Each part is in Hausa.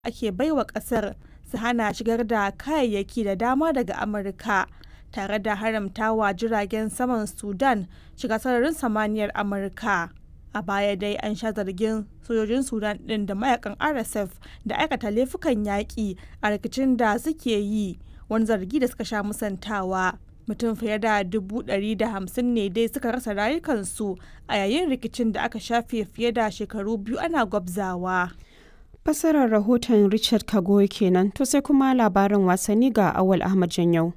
ake baiwa ƙasar su hana shigar da kayayyaki da dama daga Amurka, tare da haramtawa jiragen saman Sudan shiga sararin samaniyar Amurka. A baya dai an sha zargin sojojin Sudan ɗin da mayakan RSF da aikata laifukan yaƙi a rikicin da suke yi, wani zargi da suka sha musantawa. Mutum fiye da 150,000 ne dai suka rasa rayukansu a yayin rikicin da aka shafe fiye da shekaru biyu ana gwabzawa. Fasarar rahoton Richard Kagoy kenan to sai kuma labarin wasanni ga Awal Ahmad Janyau.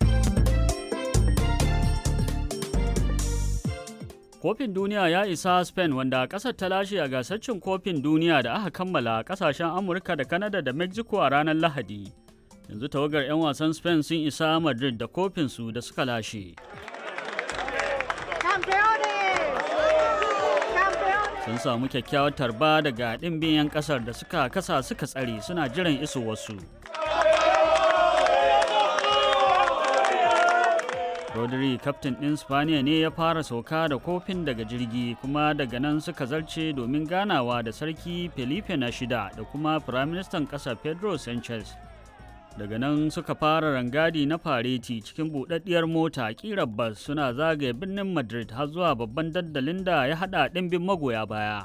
Kofin duniya ya isa Spain wanda ƙasar ta lashe a gasar cin kofin duniya da aka kammala ƙasashen Amurka da Canada da Mexico a ranar Lahadi. Yanzu tawagar 'yan wasan Spain sun isa Madrid da kofinsu da suka lashe. Sun samu kyakkyawar tarba daga ɗimbin 'yan ƙasar da suka kasa suka tsare suna jiran iso wasu. Rodri kaftin ɗin Spaniya ne ya fara sauka da kofin daga jirgi kuma daga nan suka zarce domin ganawa da sarki Felipe na shida da kuma firaministan ƙasa Pedro Sanchez. Daga nan suka fara rangadi na fareti cikin buɗaɗɗiyar mota ƙirar bas suna zagaye birnin Madrid har zuwa babban dandalin da ya haɗa ɗimbin magoya baya.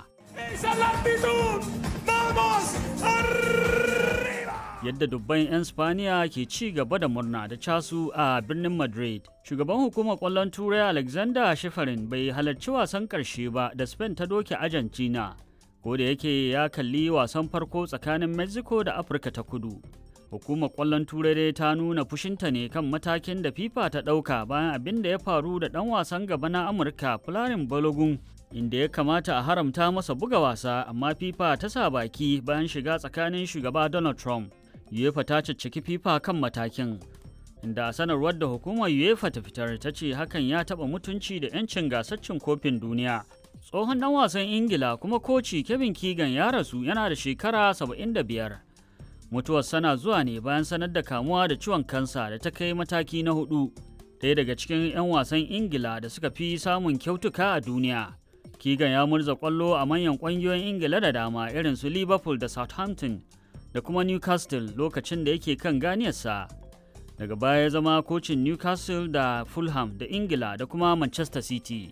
yadda dubban 'yan spaniya ke ci gaba da murna da casu a birnin madrid shugaban hukumar kwallon turai alexander shifarin bai halarci wasan karshe ba da spain ta doke argentina ko da yake ya kalli wasan farko tsakanin mexico da afirka ta kudu hukumar kwallon turai dai ta nuna fushinta ne kan matakin da fifa ta ɗauka bayan abin da ya faru da ɗan wasan gaba na amurka fularin balogun inda ya kamata a haramta masa buga wasa amma fifa ta sa baki bayan shiga tsakanin shugaba donald trump UEFA ta cicciki FIFA kan matakin, inda a sanarwar da hukumar UEFA ta fitar ta ce hakan ya taɓa mutunci da 'yancin gasar cin kofin duniya. Tsohon ɗan wasan Ingila kuma koci Kevin Keegan ya rasu yana da shekara 75. Mutuwar sana zuwa ne bayan sanar da kamuwa da ciwon kansa da ta kai mataki na hudu. Ɗaya daga cikin 'yan wasan Ingila da suka fi samun kyautuka a duniya. Keegan ya murza ƙwallo a manyan ƙungiyoyin Ingila da dama irin su Liverpool da Southampton. da kuma Newcastle lokacin da yake kan ganiyarsa. Daga baya ya zama kocin Newcastle da Fulham da Ingila da kuma Manchester City.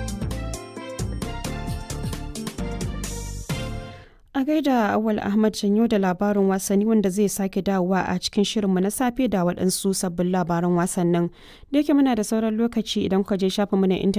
A gaida Awal Ahmad Janyo da labarin wasanni wanda zai sake dawowa a cikin shirinmu na safe da waɗansu sabbin labaran wasannin. Da yake muna da sauran lokaci idan ka je shafinmu na intanet